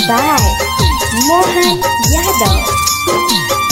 by Mohan Yadav.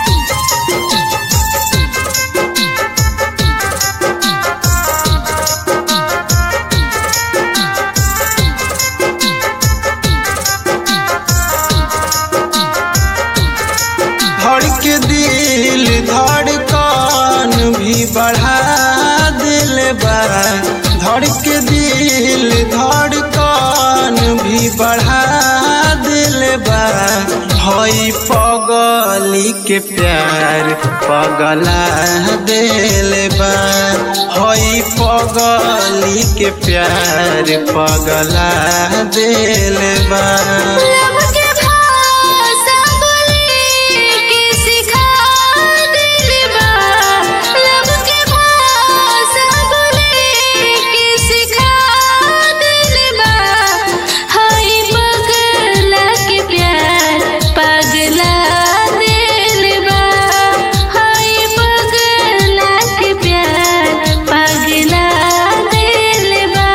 धड़के दिल धड़कन भी बढ़ा दिल बा धड़के दिल धड़कन भी बढ़ा दिल बा हई पगली के प्यार पगला दिल बा हई पगली के प्यार पगला दिल बा लब के भाषा बोले के सिखा दिल बा लब के भाषा बोले के सिखा दिल बा हाय पगला के प्यार पगला दिल बा हाय पगला के प्यार पगला दिल बा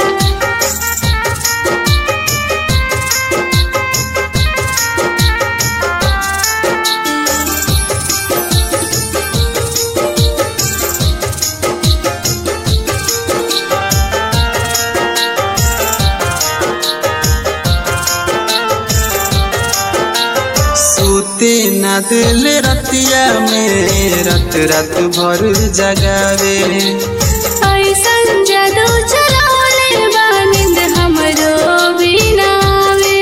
सूते न दिल रतिया में रत रत भर जगावे ऐसन जादू चलावले बानिंद हमरो बिनावे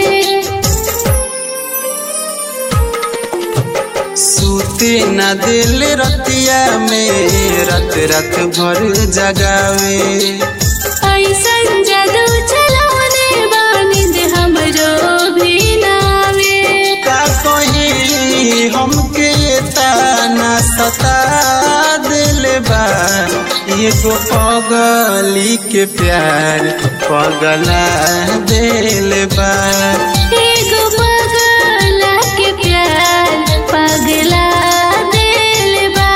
सूते न दिल रतिया में रत रत भर जगावे ऐसन जादू चलावले बानिंद हमरो बिनावे का कही हमके ताना सता दिल बा एगो पगली के प्यार पगला दिल बा एगो पगला के प्यार पगला दिल बा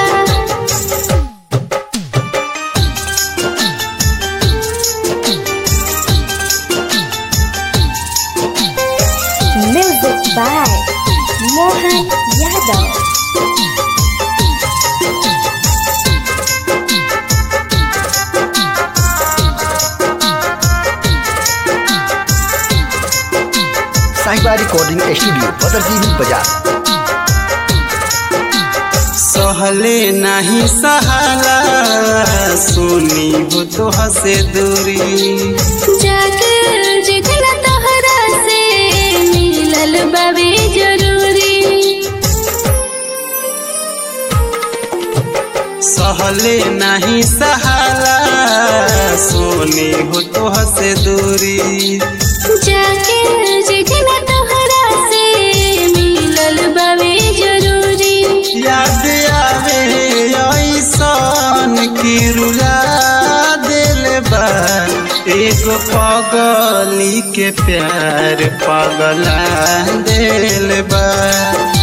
Music by Mohan Yadav. Sahiba recording studio Badarjivi बाजार सहले नहीं सहाला सुनी हो तो हसे दूरी जाकर जिगना तोहरा से मिलल बाबे जरूरी सहले नहीं सहाला सुनी हो तो हसे दूरी जाके जिगना तोहरा से मिलल बाबे जरूरी याद आवे ऐसन की रुला दिल बा एगो पगली के प्यार पगला दिल बा